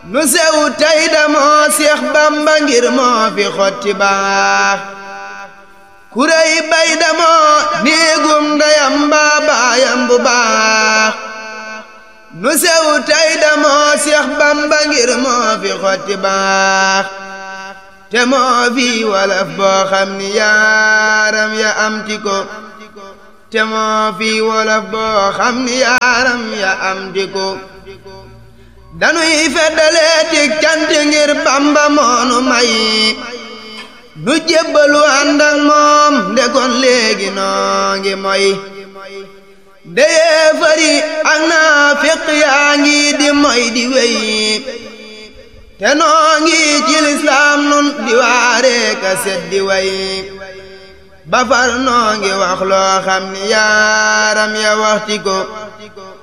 nu sew tey damoo Seex Bamba ngir moo fi xotti baax kuréy bay damoo néegum ndeyam mbaa baayam bu baax nu sew tey damoo Seex Bamba ngir moo fi xotti baax te moo fi walaf boo xam ni yaaram ya am ti ko te moo fi wolof boo xam ni yaaram ya am ti ko danuy feddalee ti cant ngir Bamba moonu may nu jébbalu ànd ak moom ndekon léegi noo ngi moy deyee fari ak naa fiq yaa ngi di moy di wey te noo ngi ci lislaam nun di waaree ka set di way ba far noo ngi wax loo xam ni yaaram ya waxti ko